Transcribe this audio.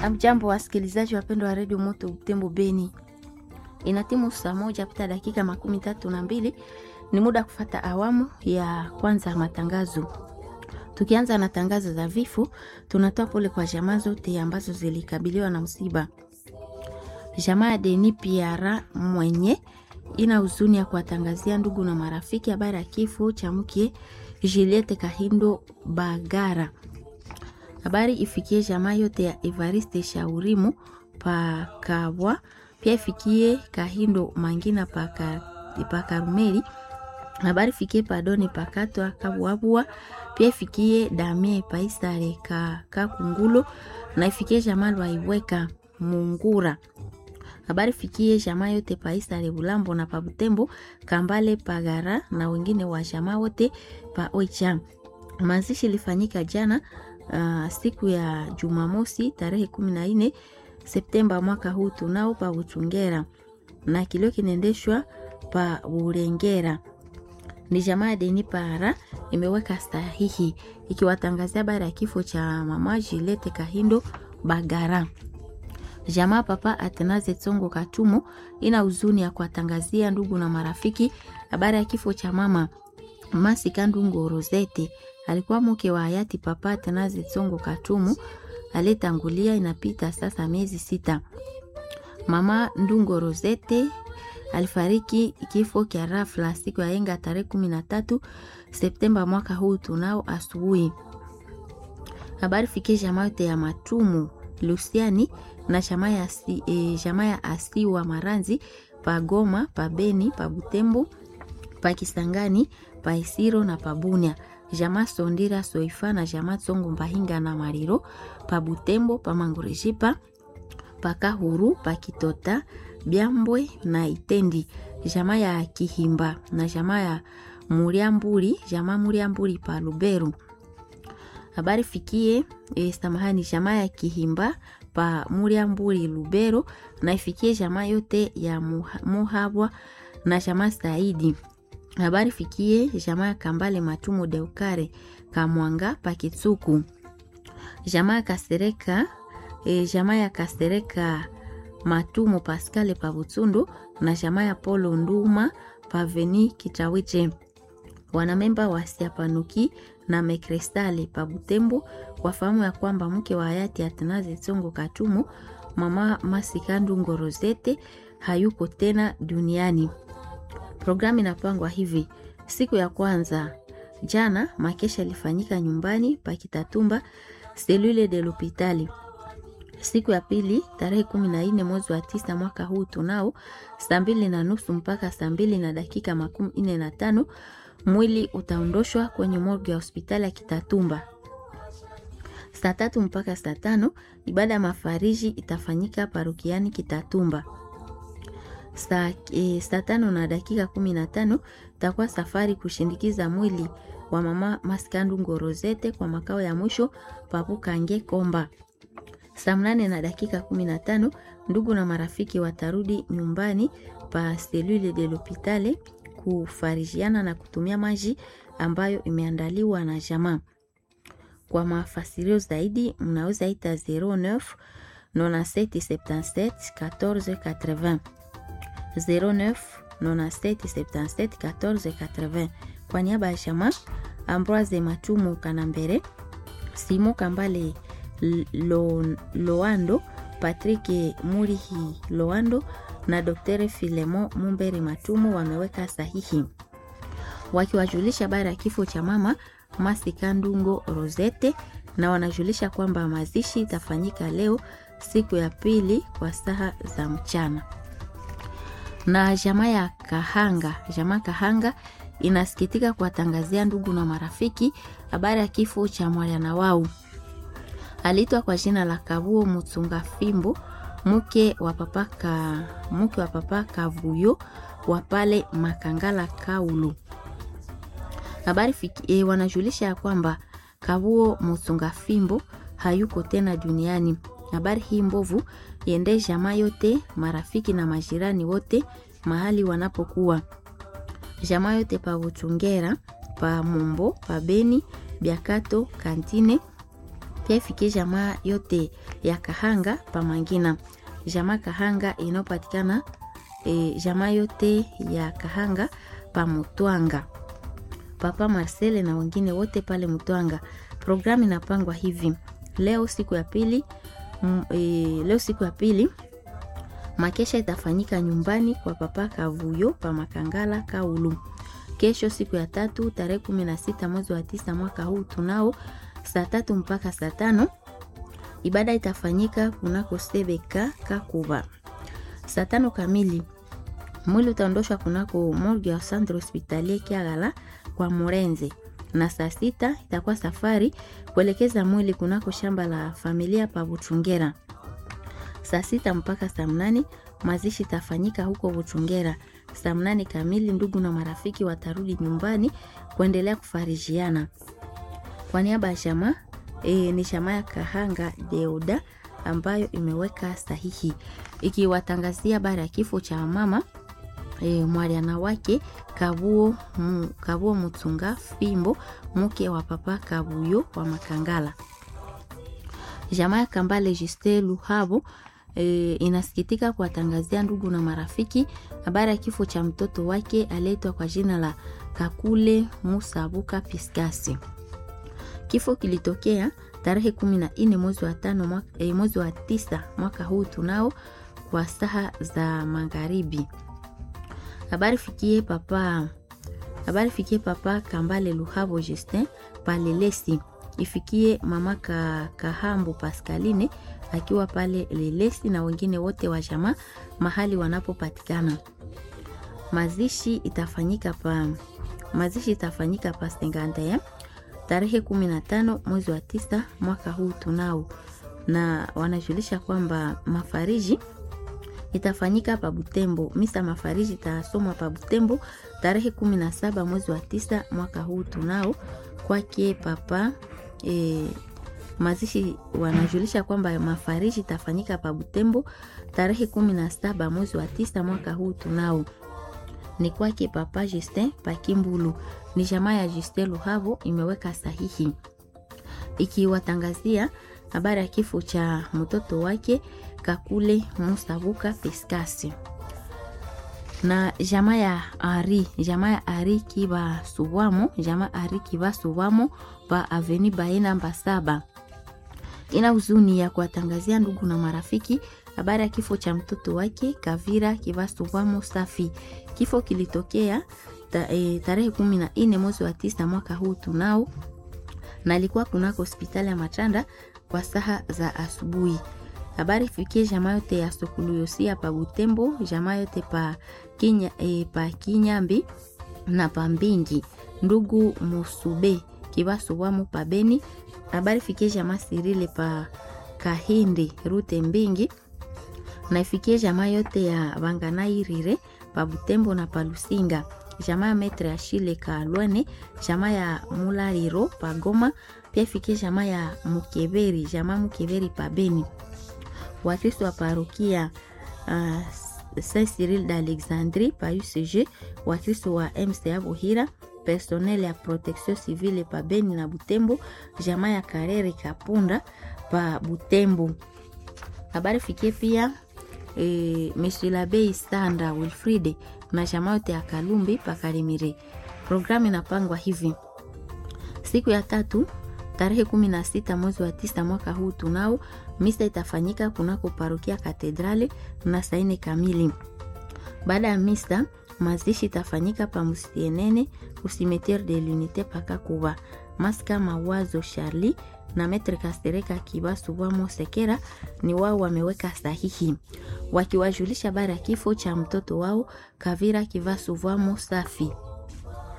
Amjambo wasikilizaji wapendwa wa redio Moto Butembo Beni, inatimu saa moja pita dakika makumi tatu na mbili. Ni muda kufata awamu ya kwanza ya matangazo. Tukianza na tangazo za vifo, tunatoa pole kwa jamaa zote ambazo zilikabiliwa na msiba. Jamaa ya Deni Piara mwenye ina huzuni ya kuwatangazia ndugu na marafiki habari ya kifo cha mke Juliette Kahindo Bagara. Habari ifikie jamaa yote ya Evariste Shaurimu Pakabwa, pia ifikie Kahindo Mangina Pakarumeli. Habari ifikie Padoni Pakatwa Kabwabwa, pia ifikie Damie Paisare Kakungulo na ifikie jamaa Lwaiweka Mungura. Habari fikie jamaa yote Paisare Bulambo na Pabutembo Kambale Pagara na wengine wa jamaa wote pa Oicha. Mazishi ilifanyika jana Uh, siku ya Jumamosi tarehe kumi na nne Septemba mwaka huu tunao pa Uchungera na kilio kinaendeshwa pa Urengera. Ni jamaa ya Deni Para imeweka sahihi ikiwatangazia habari ya kifo cha mama Juliette Kahindo Bagara. Jamaa papa Atenaze Tsongo Katumo ina huzuni ya kuwatangazia ndugu na marafiki habari ya kifo cha mama Masika Ndungo Rosette alikuwa mke wa hayati papa Atenaze Tsongo Katumu aliyetangulia. Inapita sasa miezi sita. Mama Ndungo Rosette alifariki kifo kya rafla siku ya yenga tarehe kumi na tatu Septemba mwaka huu tunao asubuhi. Habari fikie jamaa yote ya Matumu Lusiani na jamaa ya asi, e, jamaa ya Asiwa Maranzi pa Goma pa Beni pa Butembo pa Kisangani pa Isiro na pa Bunia jamaa Sondira Soifa na jamaa Tsongo Mbahinga na Mariro pa Butembo pa Mangurejipa pa Kahuru pa Kitota Byambwe na Itendi jamaa ya Kihimba na jamaa ya Muriamburi jamaa Muriamburi pa Luberu. Habari fikie e, samahani jamaa ya Kihimba pa Muriamburi Lubero na ifikie jamaa yote ya Muhabwa na jamaa Saidi habari fikie jamaa ya Kambale Matumu Deukare Kamwanga Pakitsuku jamaa ya Kasereka e, jamaa ya Kasereka Matumu Paskale pa Butsundu na jamaa ya Polo Nduma Paveni Kitawiche wanamemba wa Siapanuki na Mekrestale pa Butembo wafahamu ya kwamba mke wa hayati Atanaze Tsongo Katumu mama Masikandu Ngorozete hayuko tena duniani. Programu inapangwa hivi: siku ya kwanza jana makesha ilifanyika nyumbani pa Kitatumba selule de l'hopitali. Siku ya pili tarehe kumi na nne mwezi wa tisa mwaka huu tunao saa mbili na nusu mpaka saa mbili na dakika makumi nne na tano mwili utaondoshwa kwenye morgue ya hospitali ya Kitatumba. Saa tatu mpaka saa tano ibada ya mafariji itafanyika parukiani Kitatumba. Saa, e, saa tano na dakika kumi na tano takuwa safari kushindikiza mwili wa mama Maskandu Ngorozete kwa makao ya mwisho Papukange Komba. Saa mnane na dakika kumi na tano ndugu na marafiki watarudi nyumbani pa selule de l'hopitale kufarijiana na kutumia maji ambayo imeandaliwa na jamaa. Kwa mafasirio zaidi mnaweza ita 09 9777 14 80 09 97 77 14 80. Kwa niaba ya jamaa Ambroise Matumu Kanambere, Simo Kambale Lo, Loando, Patrick Murihi Loando na Dr. Filemo Mumbere Matumu wameweka sahihi wakiwajulisha habari ya kifo cha mama Masikandungo Rosette na wanajulisha kwamba mazishi itafanyika leo siku ya pili kwa saa za mchana na jamaa ya Kahanga, jamaa Kahanga inasikitika kuwatangazia ndugu na marafiki habari ya kifo cha mwana wao. Aliitwa kwa jina la Kabuo Mutsunga Fimbo, mke wa papa ka, mke wa papa Kavuyo wa pale Makangala Kaulu. Habari e, wanajulisha ya kwamba Kabuo Mutsunga Fimbo hayuko tena duniani. Habari hii mbovu iende jamaa yote, marafiki na majirani wote mahali wanapokuwa. Jamaa yote pa Buchungera, pa Mumbo, pa Beni, Biakato, Kantine pia ifikie jamaa yote ya Kahanga Pamangina, jamaa Kahanga inayopatikana e, jamaa yote ya Kahanga Pamutwanga, Papa Marcele na wengine wote pale Mutwanga. Programu inapangwa hivi: leo siku ya pili m, e, leo siku ya pili makesha itafanyika nyumbani kwa Papa Kavuyo pa Makangala Kaulu. Kesho siku ya tatu tarehe kumi na sita mwezi wa tisa mwaka huu tunao saa tatu mpaka saa tano ibada itafanyika kunako Sebeka Kakuba. Saa tano kamili mwili utaondoshwa kunako morgue ya Centre Hospitalier Kiagala kwa Murenze, na saa sita itakuwa safari kuelekeza mwili kunako shamba la familia pa Buchungera. Saa sita mpaka saa mnane mazishi itafanyika huko Buchungera. Saa mnane kamili ndugu na marafiki watarudi nyumbani kuendelea kufarijiana. Kwa niaba ya jamaa e, ni jamaa ya Kahanga Deuda ambayo imeweka sahihi ikiwatangazia habari ya kifo cha mama e, mwaliana wake Kabuo, mu, Kabuo Mutsunga Fimbo mke wa papa Kabuyo wa Makangala. Jamaa ya Kambale Juste Luhabo e, inasikitika kuwatangazia ndugu na marafiki habari ya kifo cha mtoto wake aliyeitwa kwa jina la Kakule Musabuka Piskasi. Kifo kilitokea tarehe kumi na nne mwezi wa tano mwaka, e, mwezi wa tisa mwaka huu tunao kwa saha za magharibi. Habari fikie papa, habari fikie papa Kambale Luhabo Justin palelesi ifikie mama ka, Kahambu Pascaline akiwa pale Lelesi na wengine wote wa jamaa mahali wanapopatikana. Mazishi itafanyika pa mazishi itafanyika pa Senganda tarehe 15 mwezi wa tisa mwaka huu tunao, na wanajulisha kwamba mafariji itafanyika pa Butembo. Misa mafariji itasomwa pa Butembo tarehe 17 mwezi wa tisa mwaka huu tunao kwake papa e, mazishi wanajulisha kwamba mafariji itafanyika pa Butembo tarehe 17 mwezi wa tisa mwaka huu tunao ni kwake papa Justin Pakimbulu. Ni jamaa ya Justin Luhavo imeweka sahihi ikiwatangazia habari ya kifo cha mtoto wake Kakule Musabuka Peskasi na jamaa ya Ari, jamaa ya Ari Kiba Subwamo, jamaa Ari Kiba Subwamo pa Aveni Bae namba saba ina huzuni ya kuwatangazia ndugu na marafiki habari ya kifo cha mtoto wake Kavira Kiba Subwamo Safi. Kifo kilitokea ta, e, tarehe kumi na nne mwezi wa tisa mwaka huu tunao, na alikuwa kunako hospitali ya Matanda kwa saha za asubuhi. Habari fikie jamaa yote ya Sokuluyosia pa Butembo, jamaa yote pa Kinya, e, pa Kinyambi na pa Mbingi, ndugu Musube Kibasubwamu pa Beni. Habari fikie jamaa Sirile pa Kahindi Rute Mbingi na ifikie jamaa yote ya Banganairire pa Butembo na pa Lusinga, jamaa ya Metre ya Shile Kalwane, jamaa ya Mulariro pa Goma, pia ifikie jamaa ya Mukeberi, jamaa Mukeberi pa Beni. Wakristo wa parokia uh, Saint Cyril d'Alexandrie pa UCG, Wakristo wa MCA Buhira, personnel ya protection civile pa Beni na Butembo, jamaa ya Karere Kapunda pa Butembo. Habari fikie pia e, Monsieur l'Abbé Sanda Wilfride na jamaa yote ya Kalumbi pa Karimire. Programu inapangwa hivi: siku ya tatu tarehe kumi na sita mwezi wa tisa mwaka huu tunao misa itafanyika kunako parokia Katedrali na saa nne kamili. Baada ya misa mazishi itafanyika pa Musienene kusimetiere de l'unite pakakuba maska mawazo Charlie na Metre Kastereka Kibasubwamo Sekera ni wao wameweka sahihi wakiwajulisha bara ya kifo cha mtoto wao Kavira Kivasubwamo Safi.